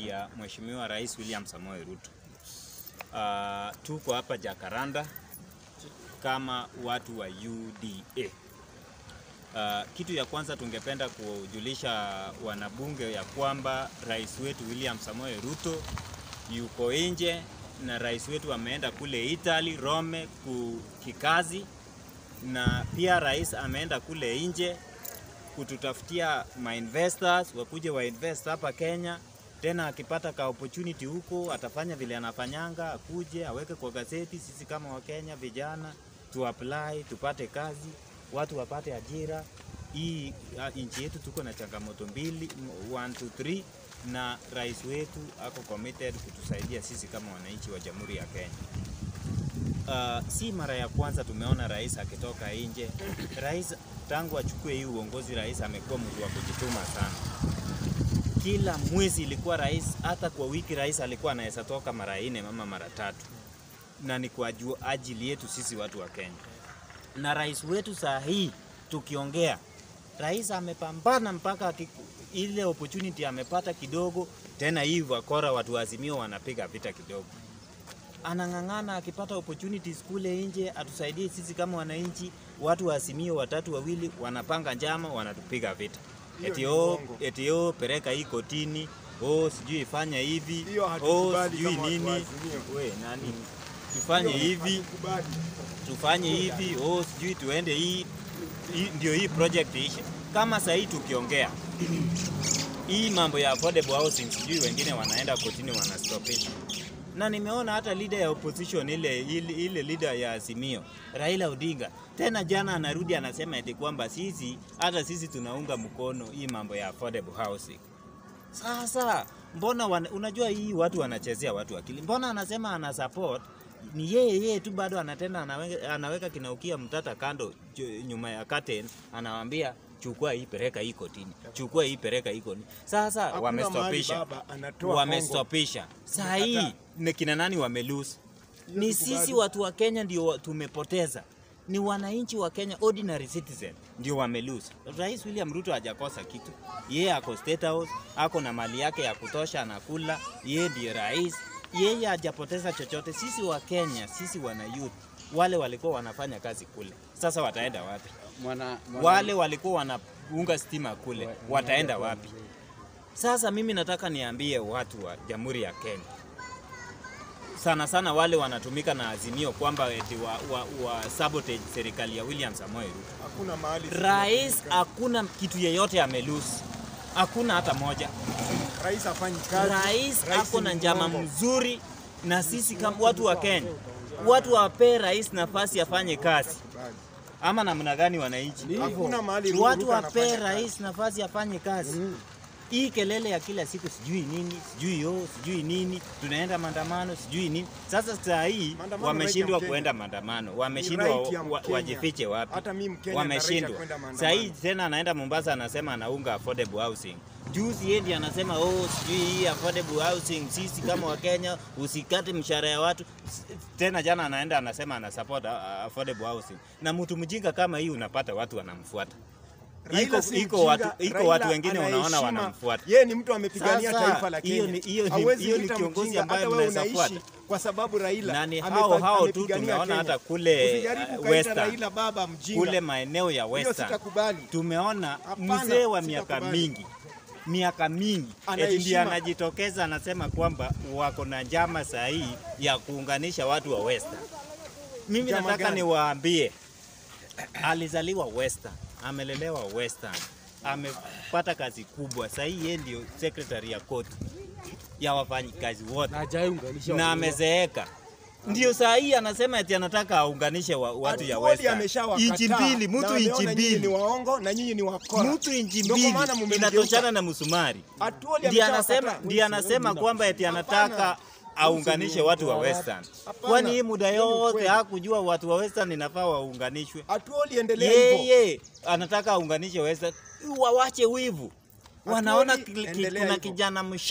ya Mheshimiwa Rais William Samoei Ruto. Uh, tuko hapa Jakaranda kama watu wa UDA. Uh, kitu ya kwanza tungependa kujulisha wanabunge ya kwamba rais wetu William Samoei Ruto yuko nje na rais wetu ameenda kule Italy Rome kikazi, na pia rais ameenda kule nje kututafutia ma investors wakuje wa invest hapa Kenya. Tena akipata ka opportunity huko atafanya vile anafanyanga, akuje aweke kwa gazeti, sisi kama Wakenya vijana tu apply tupate kazi, watu wapate ajira. Hii nchi yetu tuko na changamoto mbili, 1 2 3 na rais wetu ako committed kutusaidia sisi kama wananchi wa Jamhuri ya Kenya. Uh, si mara ya kwanza tumeona rais akitoka nje. Rais tangu achukue hii uongozi, rais amekuwa mtu wa kujituma sana. Kila mwezi ilikuwa rais, hata kwa wiki rais alikuwa anaweza toka mara nne ama mara tatu, na ni kwa ajili yetu sisi watu wa Kenya. Na rais wetu saa hii tukiongea, rais amepambana mpaka ile opportunity amepata kidogo, tena hii wakora watu wa Azimio wanapiga vita kidogo anang'ang'ana akipata opportunities kule nje atusaidie sisi kama wananchi. Watu wa Azimio watatu wawili wanapanga njama, wanatupiga vita eti oh, eti oh, pereka hii kotini, oh sijui fanya hivi, oh sijui nini, we nani tufanye hivi tufanye hivi, oh sijui tuende hii, hii ndio hii project ishe. Kama sahii tukiongea hii mambo ya affordable housing, sijui wengine wanaenda kotini wanastopisha na nimeona hata leader ya opposition ile, ile, ile leader ya Azimio Raila Odinga tena jana anarudi anasema eti kwamba sisi hata sisi tunaunga mkono hii mambo ya affordable housing. Sasa mbona wana, unajua hii watu wanachezea watu akili. Mbona anasema ana support ni yeye yeye tu bado anatenda anaweka, anaweka kinaukia mtata kando nyuma ya curtain anawaambia chukua hii pereka hii kotini, chukua hii pereka hii kotini. Sasa wamestopisha, wamestopisha. Saa hii ni kina nani wamelose? Ni sisi watu wa Kenya ndio tumepoteza, ni wananchi wa Kenya, ordinary citizen ndio wamelose. Rais William Ruto hajakosa kitu, yeye ako State House, ako na mali yake ya kutosha, anakula, yeye ndiye rais, yeye hajapoteza chochote. Sisi wa Kenya, sisi wana youth wale walikuwa wanafanya kazi kule, sasa wataenda wapi? Mwana, mwana... wale walikuwa wanaunga stima kule wataenda wapi? Sasa mimi nataka niambie watu wa Jamhuri ya Kenya, sana sana wale wanatumika na Azimio kwamba eti wa, wa, wa sabotage serikali ya William Samoei Ruto. Hakuna mahali rais, hakuna kitu yeyote amelusi, hakuna hata moja. Rais afanyi kazi. Rais, rais ako na njama mzuri, na sisi kama watu wa Kenya, watu wapee rais nafasi afanye kazi ama namna gani wananchi? Hakuna mahali Watu wapee rais nafasi afanye kazi. Mm. Hii kelele ya kila siku sijui nini sijui yo sijui nini, tunaenda maandamano sijui nini. Sasa saa hii wameshindwa kuenda maandamano, wameshindwa wa, wajifiche wapi? Wameshindwa. Saa hii tena anaenda Mombasa, anasema anaunga affordable housing. Juzi yeye anasema oh, sijui hii affordable housing, sisi kama Wakenya usikate mshahara ya watu. Tena jana anaenda anasema ana support affordable housing, na mtu mjinga kama hii unapata watu wanamfuata iko si iko watu, iko watu wengine unaona wanamfuata. Yeye ni mtu amepigania taifa la Kenya. Hiyo ni hiyo ni hiyo ni kiongozi ambaye mnaweza fuata kwa sababu Raila na ni hao hao tu tumeona hata kule uh, Western Raila baba mjinga. kule maeneo ya Western sitakubali. tumeona mzee wa miaka mingi miaka mingi eti ndiye anajitokeza anasema kwamba wako na njama sahihi ya kuunganisha watu wa Western. Mimi Njama nataka gani? niwaambie, alizaliwa Western, amelelewa Western, amepata kazi kubwa. Sasa hii yeye ndio secretary ya koti ya wafanyikazi wote na amezeeka. Ndio saa hii anasema eti anataka aunganishe wa, watu ya Atuoli Western. ameshawakataa Inchi mbili, na mtu ameona inchi nyinyi ni mbili, waongo na nyinyi ni wakora. mtu inchi Ndio kwa mbili maana mmemgeuka. inatoshana na msumari. Atuoli Ndiye ameshawakataa. anasema, ndiye anasema kwamba eti anataka aunganishe watu wa Western. Hapana. Kwani hii muda Hiyo ni yote ukweli. hakujua watu wa Western inafaa waunganishwe? Atuoli endelea hivyo. Yeye anataka aunganishe Western, wawache wivu. Wanaona Atuoli, ki- ki- endelea kuna hivyo. kijana mshap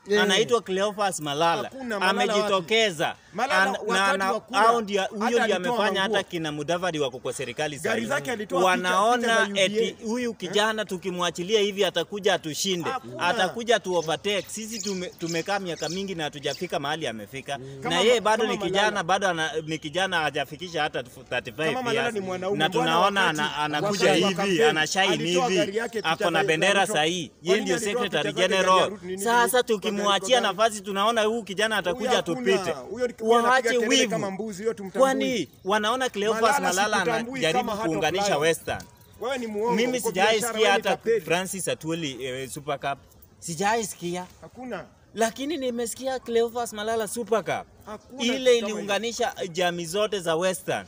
Yeah. anaitwa Cleophas Malala, Hakuna Malala amejitokeza Malala An- wakati na- wa kura, hao ndio hata huyo ndio alitoa amefanya manguo. hata kina Mudavadi wako kwa serikali sasa. Gari hivi. zake alitoa picha- picha Wanaona za UDA. eti huyu kijana tukimwachilia hivi atakuja atushinde, Hakuna. atakuja tu overtake. Sisi tume, tumekaa miaka mingi na hatujafika mahali amefika, Kama na yeye ma- bado kama ni kijana, Malala. bado ana, ni kijana hajafikisha hata 35 Kama Malala years. ni mwanaume, na mbona tunaona wakati- ana, anakuja wakati wa hivi kampeni, anashine alitoa gari hivi, yake picha ako na za- bendera za sahihi, Ruto. yeye Kwa ndio nini alitoa secretary picha zake gari ya general. Ruto? Nini- Sasa nini- kwa tukimwachia gari- nafasi, tunaona huyu kijana atakuja Huyo hakuna. tupite, Huyo ni- huyo anapiga waache kelele wivu. kama mbuzi, huyo tumtambui. Kwani wanaona Cleophas Malala Malala sikutambui anajaribu kama hata kuunganisha flyer. Western. Wewe ni muongo. Mimi uko sijai biashara, sikia wewe ni hata tapeli. Francis Atwoli eh, Super Cup, sijai sikia, Hakuna. lakini nimesikia Cleophas Malala Super Cup. Hakuna Ile kitu kama iliunganisha jamii zote za Western,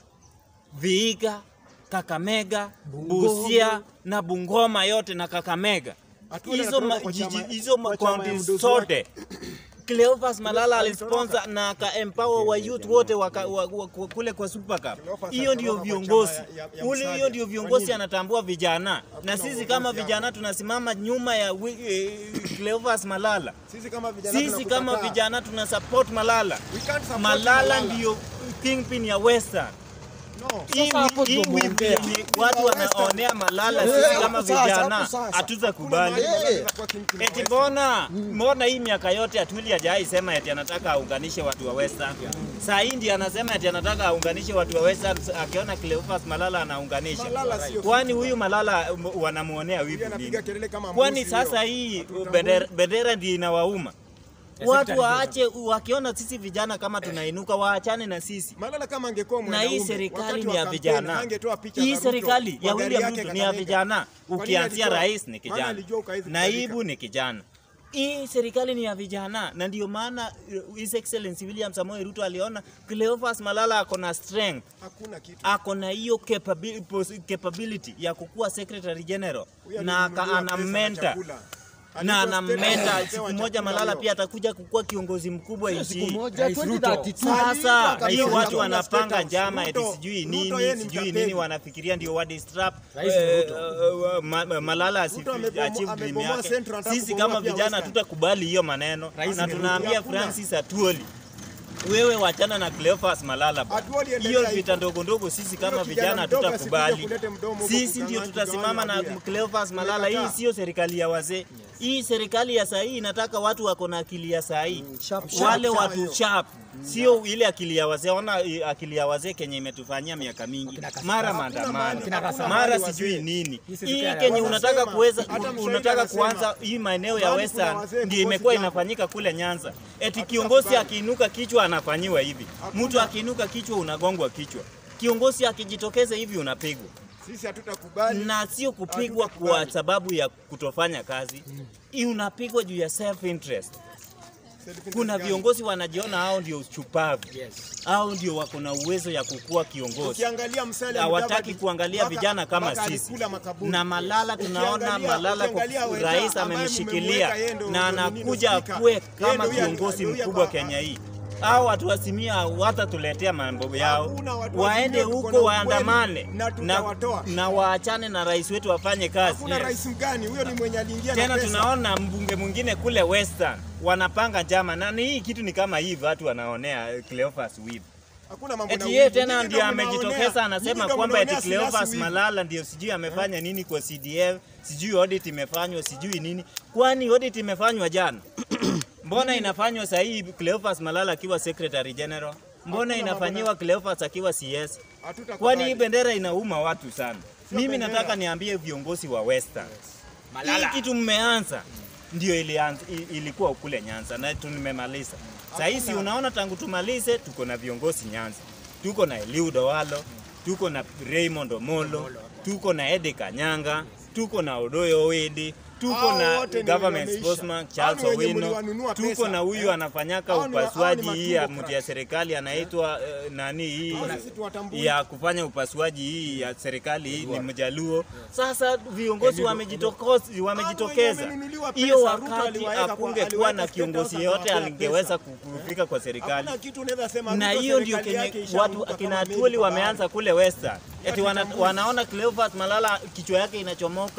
Vihiga, Kakamega, Busia na Bungoma yote na Kakamega. Atwoli Hizo anatoka ma- kwa jiji- chama- hizo kwa chama ya kaunti mdozi zote Cleophas Malala Alitoroka. alisponsor na aka empower wa youth wote waka, wa, wa, kwa- kule kwa Super Cup. Cleophas Hiyo ndio alitoroka kwa viongozi chama ya- ya- ya ule, Musalia. hiyo ndio Kwa viongozi nini? anatambua vijana, na sisi uongozi kama hapo. vijana tunasimama nyuma ya wi- eh, Cleophas Malala. Sisi kama vijana Sisi kama tunakukataa. vijana tuna support Malala. We can't support Malala Malala. ndio kingpin ya Western. No. Hii hapo hii ndio wivu muongea. yenye watu wanaonea Malala, Eh, sisi hapo kama sasa, vijana hapo sasa. hatuza Kuna kubali. mahali Malala Eh. atakuwa kingpin wa Eti Western. mbona mbona hii miaka yote Atwili hajai sema eti anataka aunganishe watu wa Western. Saa hii ndiye anasema eti anataka aunganishe watu wa Western akiona Cleophas Malala anaunganisha. Malala sio Kwani huyu Malala um, wanamuonea Yeye wivu anapiga nini? kelele kama Kwani mbuzi sasa huyo. hii Hatutambui. bendera, bendera ndio inawauma. Watu waache wakiona sisi vijana kama tunainuka waachane na sisi. Malala kama angekuwa Na mwanaume hii serikali wakati ni wa ya kampeni, vijana. hangetoa picha Hii za Ruto serikali kwa ya gari William yake Ruto ni ya Kakamega. vijana. Kwa nini Ukianzia alijua- rais ni maana kijana, alijua ukaizi naibu ni kijana. Hii serikali ni ya vijana, na ndio maana uh, His Excellency William Samoei Ruto aliona Cleophas Malala ako na strength, Hakuna kitu. ako na hiyo capabi- pos- capability ya kukuwa secretary general Huyo na aka- alinunuliwa ana pesa na mentor chakula. na Alikuwa ana state mentor. anapewa Siku moja chakula Malala huyo. pia atakuja kukuwa kiongozi mkubwa nchi Siku hii. moja Rais Ruto. 2032. Sasa Ruto hii kabisa, watu Ruto wanapanga State njama House. eti Ruto- sijui Ruto nini yeye ni sijui mtapeli. nini, wanafikiria ndio wa distrap Rais eh, Ruto. eh, ma- ma- Malala Ruto asifi- amebomoa- achieve dream amebomoa yake. Central, anataka Sisi kubomoa kama pia vijana Western. tutakubali hiyo maneno, Rais na ni tunaambia Ruto. Hakuna. Francis Atwoli wewe wachana na Cleophas Malala bwana. Atwoli endelea Hiyo hivyo. vita ndogo ndogo sisi kama Huyo kijana vijana mdogo tutakubali. asikuja kulete mdomo huko Sisi ndio kugawanya- tutasimama na kugawanya Cleophas Malala. Hii Tumekataa. sio serikali ya wazee. Hii serikali ya saa hii inataka watu wako na akili ya saa hii sharp, sharp, wale sharp watu hiyo. sharp, sio ile akili ya wazee. Ona eh, akili ya wazee kenye imetufanyia miaka mingi, mara maandamano, mahali- hakuna mara mahali sijui wazee. nini. Hii Hii serikali kenye ya- unataka Wanasema, kuweza, hata mshairi unataka anasema, kuanza hii maeneo ya mahali kuna Western wazee ndio kukosi imekuwa jambo. inafanyika kule Nyanza, eti kiongozi kubali. akiinuka kichwa anafanyiwa hivi, Hakuna. mtu akiinuka kichwa unagongwa kichwa, kiongozi akijitokeza hivi unapigwa Sisi hatutakubali. na sio kupigwa Hatutakubali. kwa sababu ya kutofanya kazi. Hii unapigwa juu ya self interest. Self-interest Kuna gani? viongozi wanajiona hao ndio chupavu, Yes. hao ndio wako na uwezo ya kukuwa kiongozi. Ukiangalia Musalia Hawataki Mudavadi, kuangalia mpaka- vijana kama mpaka sisi. alikula makaburi. Na Malala tunaona Ukiangalia- Malala kwa- ukiangalia Weta, rais ambaye amemshikilia mmemweka yeye ndo- na ndo nini, anakuja speaker. akuwe Yeye kama ndo huyu- kiongozi ndo huyu mkubwa hapa- Kenya hii. Hao watu wa Simia watatuletea mambo yao, Hakuna watu wa waende Simia, tuko huko na waandamane ukweli, na na, tutawatoa. na waachane na rais wetu wafanye kazi. Hakuna rais mgani huyo ni mwenye aliingia na Tena pesa. tunaona mbunge mwingine kule Western wanapanga njama, na ni hii kitu ni kama hivi, watu wanaonea eh, Cleophas wivu. Hakuna mambo na Eti yeye wivu. tena Nyinyi ndio ndio mnaonea- amejitokeza nyinyi anasema ndio kwamba eti mnaonea Silas Cleophas wivu. Malala ndio sijui amefanya nini kwa CDF, sijui audit imefanywa, sijui nini. Kwani audit imefanywa jana? Mbona inafanywa saa hii Cleophas Malala akiwa Secretary General? Mbona Hakuna inafanyiwa Cleophas akiwa CS? Hatutakubali. Kwani hii bendera inauma watu sana. Mimi bendera. nataka niambie viongozi wa Western. Hii kitu mmeanza ndio ilianza, i- ilikuwa kule Nyanza na tumemaliza. Sasa hii si unaona tangu tumalize tuko na viongozi Nyanza. Tuko na Eliud Owalo, tuko na Raymond Omolo, tuko na Ede Kanyanga, tuko na Odoyo Owedi, tuko Hao na wote ni government wameisha. spokesman Hao Charles ni wenye Owino, mliwanunua tuko pesa. na huyu Eh. anafanyaka Hao ni wa- hao upasuaji ni hii ya matumbo mtu ya serikali anaitwa eh, nani hii Hao sisi tuwatambui. ya kufanya upasuaji hii ya serikali hii ni Mjaluo. Sasa viongozi wamejitokozi- wamejitokeza. wamenunuliwa Hiyo pesa, Ruto wakati aliwaweka kwa- akungekuwa aliweka na State kiongozi House yote akawapea alingeweza pesa. kufika kwa serikali Hakuna kitu unaweza sema na Ruto hiyo ndio serikali yake kenye ishaanguka watu kama akina meli Atwoli kwa wameanza kule Western, eti wana, Wajitambulishe. wanaona Cleophas Malala kichwa yake inachomoka,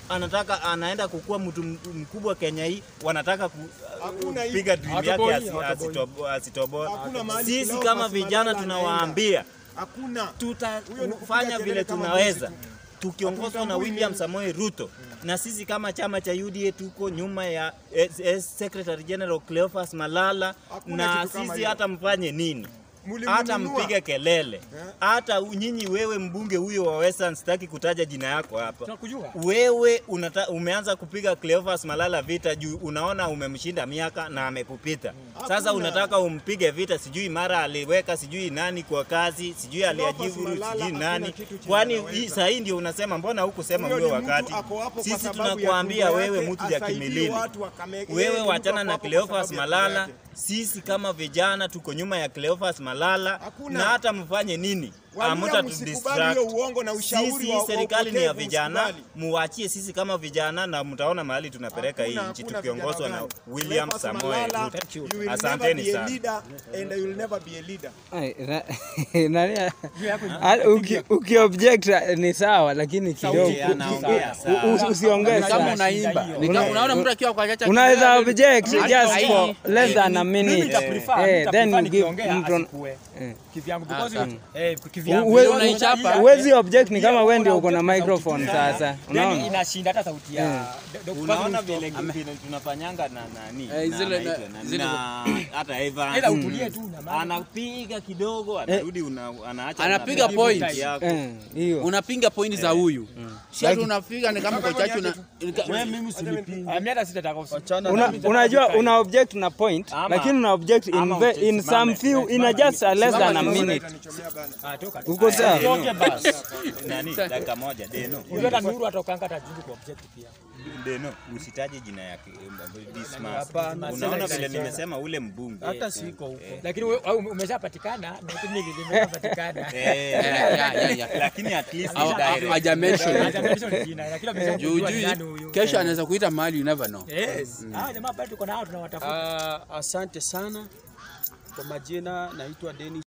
anataka anaenda kukuwa mtu m- mkubwa Kenya hii, wanataka ku, Hakuna hii- piga dream yake Hatoboi, asi- hatoboi. asitobo- asitoboe. Hakuna mahali Sisi Cleophas kama Malala vijana anaenda. tunawaambia Hakuna. Huyo ni kupiga tutafanya kelele vile kama tunaweza mbuzi tukiongozwa na Hatutambui William nini. Samoei Ruto na sisi kama chama cha UDA tuko nyuma ya eh, eh, Secretary General Cleophas Malala Hakuna na kitu kama sisi hiyo. hata mfanye nini Mlimnunua. hata mpige kelele hata nyinyi wewe mbunge huyo wa Western, sitaki kutaja jina yako hapa Tunakujua. wewe unata, umeanza kupiga Cleophas Malala vita juu unaona umemshinda miaka na amekupita. Sasa Hakuna. unataka umpige vita, sijui mara aliweka sijui nani kwa kazi, sijui aliajiri Malala sijui hakuna nani. kitu chenye Kwani anaweza. hii saa hii ndio unasema mbona hukusema Huyo huyo ni mtu wakati? ako hapo kwa Sisi sababu ya tunakuambia tumbo wewe yake, mtu ya asaidie kimilili. watu wakame- yeye Wewe ni mtu wachana ako na hapo kwa Cleophas sababu ya Malala. tumbo yake. Sisi kama vijana tuko nyuma ya Cleophas Malala Hakuna. na hata mfanye nini Walio amuta msikubali hiyo uongo na ushauri Sisi wa- wa serikali ni ya upotevu, vijana, msikubali. muachie sisi kama vijana na mtaona mahali tunapeleka hii Hakuna- nchi hakuna tukiongozwa vijana na gani. William Cleophas Samoei Malala, Ruto. you will never Asanteni be a sana. leader and you will never be a leader. Ai, na- nani- Ah, uki- ukiobject ni sawa lakini kidogo Sauti anaongea u- u- sawa. usiongee Ni kama sana. unaimba. Ni kama unaona mtu akiwa kwa chacha unaweza object Hata just hii- for less than a Mimi minute nitaprefer, Eh, nitaprefer then you give nikiongea mtu asikue. Eh. Kivyangu Ah, because sawa. eh, kivyangu. Uwe- Ndio unaichapa. huwezi object ni kama Hiyo wewe ndio una uko na object sauti microphone tu sasa Then unaona inashinda hata sauti ya Dr. Unaona Fadhili vile Mstoka. vile tunafanyanga na nani Eh, na zile- anaitwa na- nani? zile- na hata Evan Ila utulie tu na maana. anapiga kidogo anarudi una, anaacha Anapiga unapiga point. point yako. Eh, hiyo unapinga pointi za huyu si ati unapiga ni kama kwa chacha una Ah, mimi hata sitataka usi- Una, unajua una object na point Ama- lakini una object in, ama ve, uche- in simame. some few in a just a less than a Simama, minute Itanichomea bana. Ah, toka tu. uko sawa Toke basi. Nani? Dakika moja Deno. Unajua hata Nuru atokanga hata jibu kwa object pia. Deno, usitaje jina yake eh, Dismas. Hapana, Unaona sasa vile sasa. nimesema ule mbunge. Hata siko huko. Lakini wewe au umeshapatikana na mimi nimeshapatikana. Eh, Yeah, yeah, yeah, yeah. lakini at least Au- ni direct. au- haja mention Hata mention jina lakini juu ameshajua ni nani juu huyu. kesho anaweza kuita mahali you never know Yes. Ah, jamaa bado tuko nao tunawatafuta. Ah, asante sana kwa majina, naitwa Dennis